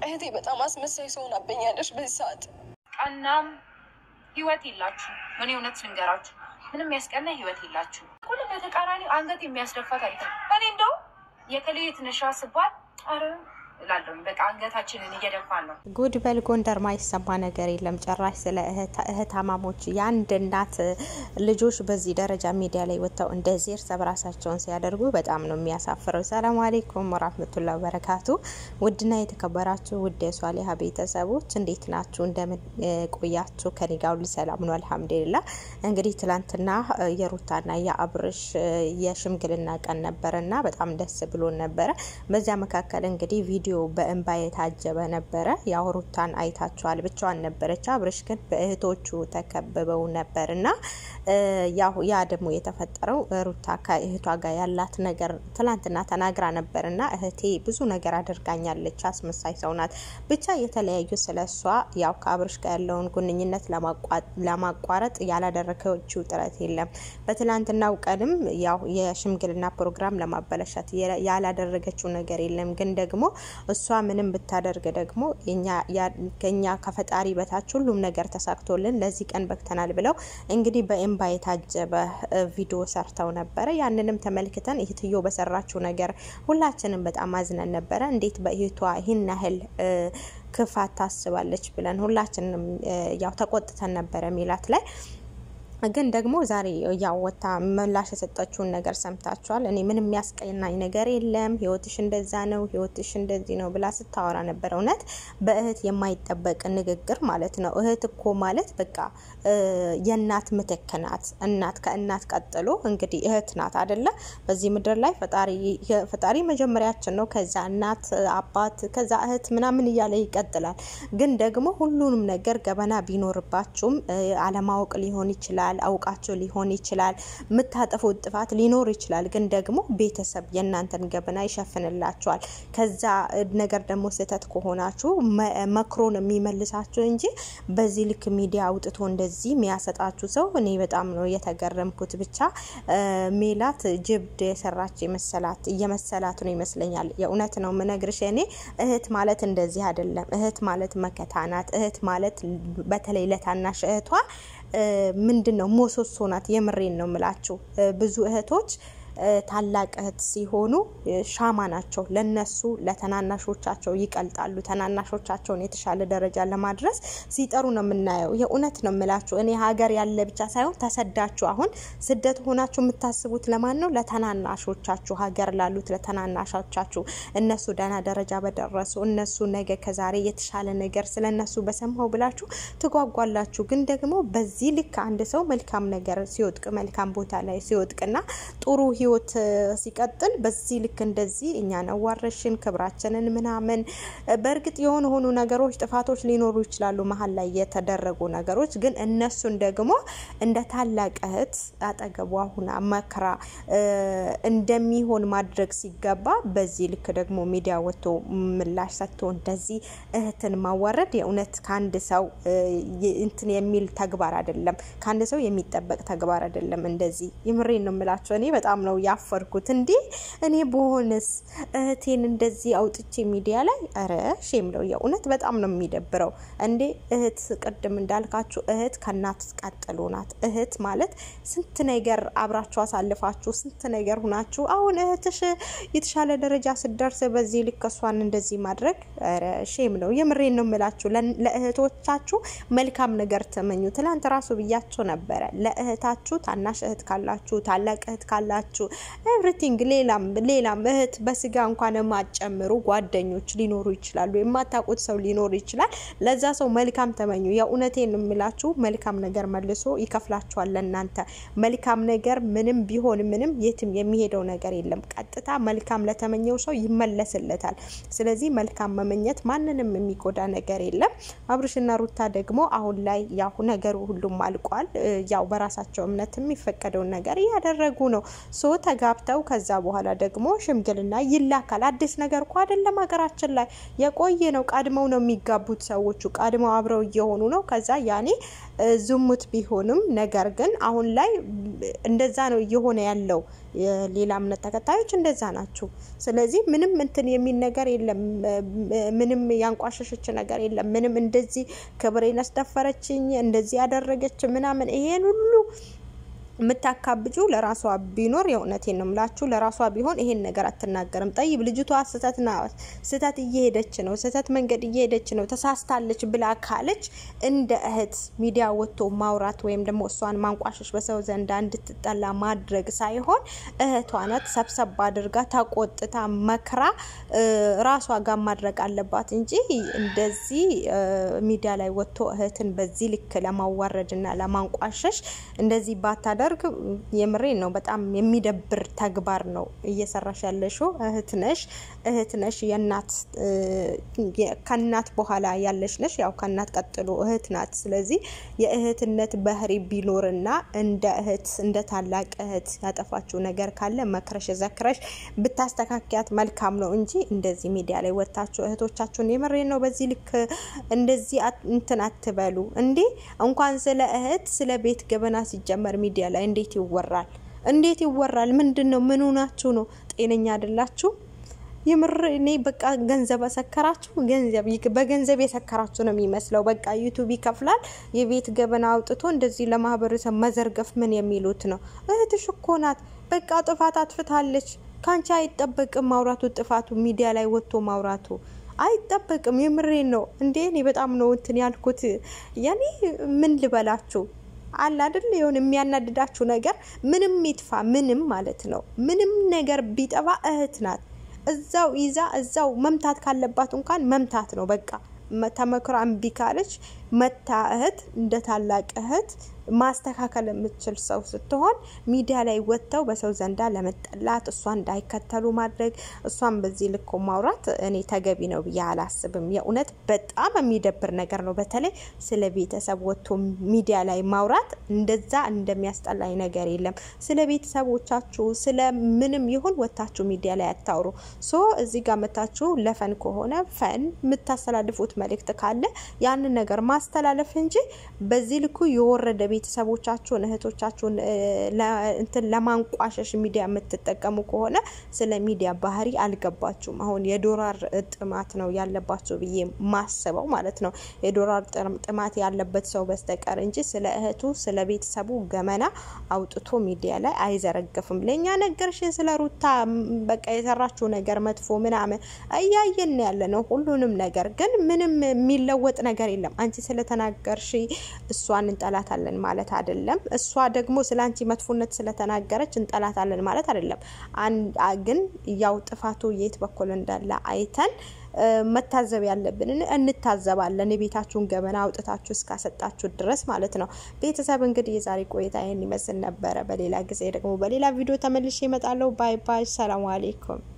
እህቴ በጣም አስመሳይ ሰው ሆናብኛለች በዚህ ሰዓት። ቀናም ህይወት የላችሁ። ምን እውነት ልንገራችሁ፣ ምንም ያስቀና ህይወት የላችሁ። ሁሉም በተቃራኒው አንገት የሚያስደፋ ታሪክ ነው። እኔ እንደው የከሌ ትንሿ ስባል አረ እላለሁኝ። በቃ አንገታችንን እየደፋን ነው። ጉድ በል ጎንደር ማይሰማ ነገር የለም ጭራሽ። ስለ እህታማሞች የአንድ እናት ልጆች በዚህ ደረጃ ሚዲያ ላይ ወጥተው እንደዚህ እርስ በራሳቸውን ሲያደርጉ በጣም ነው የሚያሳፍረው። ሰላም አሌይኩም ወራህመቱላ ወበረካቱ። ውድና የተከበራችሁ ውድ የሷሊሀ ቤተሰቦች እንዴት ናችሁ? እንደምን ቆያችሁ? ከኔ ጋር ሁሉ ሰላም ነው አልሐምዱሊላ። እንግዲህ ትላንትና የሩታና የአብርሽ የሽምግልና ቀን ነበረና በጣም ደስ ብሎን ነበረ። በዚያ መካከል እንግዲህ ቪዲዮ በእንባ የታጀበ ነበረ። ያው ሩታን አይታችኋል፣ ብቻዋን ነበረች። አብርሽ ግን በእህቶቹ ተከብበው ነበር እና ያው ያ ደግሞ የተፈጠረው ሩታ ከእህቷ ጋር ያላት ነገር ትላንትና ተናግራ ነበር እና እህቴ ብዙ ነገር አድርጋኛለች፣ አስመሳይ ሰው ናት፣ ብቻ የተለያዩ ስለ እሷ ያው ከአብርሽ ጋር ያለውን ግንኙነት ለማቋረጥ ያላደረገችው ጥረት የለም። በትላንትናው ቀንም ያው የሽምግልና ፕሮግራም ለማበለሻት ያላደረገችው ነገር የለም። ግን ደግሞ እሷ ምንም ብታደርግ ደግሞ ከኛ ከፈጣሪ በታች ሁሉም ነገር ተሳክቶልን ለዚህ ቀን በክተናል ብለው እንግዲህ በኤምባ የታጀበ ቪዲዮ ሰርተው ነበረ። ያንንም ተመልክተን እህትዮ በሰራችው ነገር ሁላችንም በጣም አዝነን ነበረ። እንዴት በእህቷ ይህን ያህል ክፋት ታስባለች ብለን ሁላችንም ያው ተቆጥተን ነበረ ሜላት ላይ ግን ደግሞ ዛሬ ያው ወታ ምላሽ የሰጠችውን ነገር ሰምታችኋል። እኔ ምንም የሚያስቀናኝ ነገር የለም፣ ህይወትሽ እንደዛ ነው፣ ህይወትሽ እንደዚህ ነው ብላ ስታወራ ነበር። እውነት በእህት የማይጠበቅ ንግግር ማለት ነው። እህት እኮ ማለት በቃ የእናት ምትክ ናት። እናት ከእናት ቀጥሎ እንግዲህ እህት ናት አደለ? በዚህ ምድር ላይ ፈጣሪ መጀመሪያችን ነው። ከዛ እናት፣ አባት፣ ከዛ እህት ምናምን እያለ ይቀጥላል። ግን ደግሞ ሁሉንም ነገር ገበና ቢኖርባችሁም አለማወቅ ሊሆን ይችላል አውቃቸው ሊሆን ይችላል። የምታጠፉት ጥፋት ሊኖር ይችላል። ግን ደግሞ ቤተሰብ የእናንተን ገበና ይሸፍንላቸዋል። ከዛ ነገር ደግሞ ስህተት ከሆናችሁ መክሮ ነው የሚመልሳችሁ እንጂ በዚህ ልክ ሚዲያ አውጥቶ እንደዚህ የሚያሰጣችሁ ሰው እኔ በጣም ነው የተገረምኩት። ብቻ ሜላት ጅብድ የሰራች የመሰላት እየመሰላት ነው ይመስለኛል። የእውነት ነው ምነግርሽ። እኔ እህት ማለት እንደዚህ አይደለም። እህት ማለት መከታ ናት። እህት ማለት በተለይ ለታናሽ እህቷ ምንድን ነው ሞሶሶ ናት። የምሬን ነው ምላችሁ ብዙ እህቶች ታላቅ እህት ሲሆኑ ሻማ ናቸው። ለነሱ ለተናናሾቻቸው ይቀልጣሉ። ተናናሾቻቸውን የተሻለ ደረጃ ለማድረስ ሲጠሩ ነው የምናየው። የእውነት ነው የምላችሁ። እኔ ሀገር ያለ ብቻ ሳይሆን ተሰዳችሁ አሁን ስደት ሆናችሁ የምታስቡት ለማን ነው? ለተናናሾቻችሁ፣ ሀገር ላሉት ለተናናሾቻችሁ። እነሱ ደህና ደረጃ በደረሱ እነሱ ነገ ከዛሬ የተሻለ ነገር ስለ እነሱ በሰማው ብላችሁ ትጓጓላችሁ። ግን ደግሞ በዚህ ልክ አንድ ሰው መልካም ነገር ሲወጥቅ መልካም ቦታ ላይ ሲወጥቅና ጥሩ ህይወት ሲቀጥል በዚህ ልክ እንደዚህ እኛን አዋረሽን ክብራችንን ምናምን። በእርግጥ የሆኑ ሆኑ ነገሮች ጥፋቶች ሊኖሩ ይችላሉ መሀል ላይ የተደረጉ ነገሮች። ግን እነሱን ደግሞ እንደ ታላቅ እህት አጠገቧ ሁና መክራ እንደሚሆን ማድረግ ሲገባ በዚህ ልክ ደግሞ ሚዲያ ወጥቶ ምላሽ ሰጥቶ እንደዚህ እህትን ማዋረድ የእውነት ከአንድ ሰው እንትን የሚል ተግባር አይደለም። ከአንድ ሰው የሚጠበቅ ተግባር አይደለም። እንደዚህ የምሬን ነው የምላቸው እኔ በጣም ነው ያፈርኩት። እንዴ እኔ በሆነስ እህቴን እንደዚህ አውጥቼ ሚዲያ ላይ ኧረ ሼም ነው የእውነት በጣም ነው የሚደብረው። እንዴ እህት ቅድም እንዳልካችሁ እህት ከእናት ቀጥሎ ናት። እህት ማለት ስንት ነገር አብራችሁ አሳልፋችሁ ስንት ነገር ሁናችሁ አሁን እህትሽ የተሻለ ደረጃ ስደርስ በዚህ ልክ እሷን እንደዚህ ማድረግ ኧረ ሼም ነው። የምሬን ነው የምላችሁ። ለእህቶቻችሁ መልካም ነገር ተመኙ። ትላንት ራሱ ብያችሁ ነበረ። ለእህታችሁ ታናሽ እህት ካላችሁ ታላቅ እህት ካላችሁ ኤቭሪቲንግ ሌላም ሌላም እህት በስጋ እንኳን የማጨምሩ ጓደኞች ሊኖሩ ይችላሉ። የማታውቁት ሰው ሊኖር ይችላል። ለዛ ሰው መልካም ተመኙ። የእውነቴን የምላችሁ መልካም ነገር መልሶ ይከፍላችኋል። ለእናንተ መልካም ነገር ምንም ቢሆን ምንም የትም የሚሄደው ነገር የለም። ቀጥታ መልካም ለተመኘው ሰው ይመለስለታል። ስለዚህ መልካም መመኘት ማንንም የሚጎዳ ነገር የለም። አብርሽና ሩታ ደግሞ አሁን ላይ ያው ነገሩ ሁሉም አልቋል። ያው በራሳቸው እምነት የሚፈቀደውን ነገር እያደረጉ ነው። ሶ ተጋብተው ከዛ በኋላ ደግሞ ሽምግልና ይላካል። አዲስ ነገር እኮ አይደለም ሀገራችን ላይ የቆየ ነው። ቀድመው ነው የሚጋቡት ሰዎቹ ቀድመው አብረው እየሆኑ ነው። ከዛ ያኔ ዝሙት ቢሆንም ነገር ግን አሁን ላይ እንደዛ ነው እየሆነ ያለው። የሌላ እምነት ተከታዮች እንደዛ ናቸው። ስለዚህ ምንም እንትን የሚል ነገር የለም። ምንም ያንቋሸሸች ነገር የለም። ምንም እንደዚህ ክብሬን አስደፈረችኝ እንደዚህ ያደረገች ምናምን ይሄን ሁሉ የምታካብጁ ለራሷ ቢኖር የእውነቴን ነው ምላችሁ፣ ለራሷ ቢሆን ይሄን ነገር አትናገርም። ጠይብ ልጅቷ ስህተት ስህተት እየሄደች ነው፣ ስህተት መንገድ እየሄደች ነው፣ ተሳስታለች ብላ ካለች እንደ እህት ሚዲያ ወጥቶ ማውራት ወይም ደግሞ እሷን ማንቋሸሽ በሰው ዘንዳ እንድትጠላ ማድረግ ሳይሆን እህቷ ናት፣ ሰብሰብ አድርጋ ተቆጥታ መክራ ራሷ ጋር ማድረግ አለባት እንጂ እንደዚህ ሚዲያ ላይ ወጥቶ እህትን በዚህ ልክ ለማዋረድና ለማንቋሸሽ እንደዚህ ባታደ ደርግ የምሬን ነው። በጣም የሚደብር ተግባር ነው እየሰራሽ ያለሽው። እህት ነሽ እህት ነሽ የእናት ከእናት በኋላ ያለሽ ነሽ። ያው ከእናት ቀጥሎ እህት ናት። ስለዚህ የእህትነት ባህሪ ቢኖርና እንደ እህት እንደ ታላቅ እህት ያጠፋችው ነገር ካለ መክረሽ ዘክረሽ ብታስተካከያት መልካም ነው እንጂ እንደዚህ ሚዲያ ላይ ወጥታችሁ እህቶቻችሁን የምሬን ነው በዚህ ልክ እንደዚህ እንትን አትበሉ እንዴ! እንኳን ስለ እህት ስለ ቤት ገበና ሲጀመር ሚዲያ ላይ እንዴት ይወራል? እንዴት ይወራል? ምንድን ነው? ምን ሆናችሁ ነው? ጤነኛ አይደላችሁ? የምር እኔ በቃ ገንዘብ አሰከራችሁ። ገንዘብ በገንዘብ የሰከራችሁ ነው የሚመስለው። በቃ ዩቱብ ይከፍላል። የቤት ገበና አውጥቶ እንደዚህ ለማህበረሰብ መዘርገፍ ምን የሚሉት ነው? እህትሽ እኮ ናት። በቃ ጥፋት አጥፍታለች። ከአንቺ አይጠበቅም ማውራቱ። ጥፋቱ ሚዲያ ላይ ወጥቶ ማውራቱ አይጠበቅም። የምሬን ነው እንዴ! እኔ በጣም ነው እንትን ያልኩት። ያኔ ምን ልበላችሁ አለ አይደል የሆነ የሚያናድዳችሁ ነገር ምንም ይጥፋ ምንም ማለት ነው ምንም ነገር ቢጠፋ እህት ናት። እዛው ይዛ እዛው መምታት ካለባት እንኳን መምታት ነው በቃ። ተመክራ እምቢ ካለች መታ እህት እንደ ታላቅ እህት ማስተካከል የምትችል ሰው ስትሆን ሚዲያ ላይ ወጥተው በሰው ዘንዳ ለመጠላት እሷ እንዳይከተሉ ማድረግ እሷን በዚህ ልኮ ማውራት እኔ ተገቢ ነው ብዬ አላስብም። የእውነት በጣም የሚደብር ነገር ነው። በተለይ ስለ ቤተሰብ ወጥቶ ሚዲያ ላይ ማውራት እንደዛ እንደሚያስጠላኝ ነገር የለም። ስለ ቤተሰቦቻችሁ ስለ ምንም ይሁን ወጥታችሁ ሚዲያ ላይ አታውሩ። ሶ እዚህ ጋር መታችሁ ለፈን ከሆነ ፈን የምታስተላልፉት መልእክት ካለ ያንን ነገር ማስተላለፍ እንጂ በዚህ ልኩ የወረደ ቤተሰቦቻችሁን እህቶቻችሁን እንትን ለማንቋሸሽ ሚዲያ የምትጠቀሙ ከሆነ ስለ ሚዲያ ባህሪ አልገባችሁም። አሁን የዶላር ጥማት ነው ያለባቸው ብዬ ማስበው ማለት ነው። የዶላር ጥማት ያለበት ሰው በስተቀር እንጂ ስለ እህቱ ስለ ቤተሰቡ ገመና አውጥቶ ሚዲያ ላይ አይዘረግፍም። ለእኛ ነገርሽን ስለ ሩታ በቃ የሰራችው ነገር መጥፎ ምናምን እያየን ያለ ነው ሁሉንም ነገር ግን ምንም የሚለወጥ ነገር የለም። አንቺ ስለተናገርሽ እሷን እንጠላታለን ማለት አይደለም። እሷ ደግሞ ስለ አንቺ መጥፎነት ስለተናገረች እንጠላታለን ማለት አይደለም። ግን ያው ጥፋቱ የት በኩል እንዳለ አይተን መታዘብ ያለብንን እንታዘባለን። የቤታችሁን ገበና አውጥታችሁ እስካሰጣችሁ ድረስ ማለት ነው። ቤተሰብ እንግዲህ የዛሬ ቆይታ ይህን ይመስል ነበረ። በሌላ ጊዜ ደግሞ በሌላ ቪዲዮ ተመልሼ እመጣለሁ። ባይ ባይ። ሰላም አሌይኩም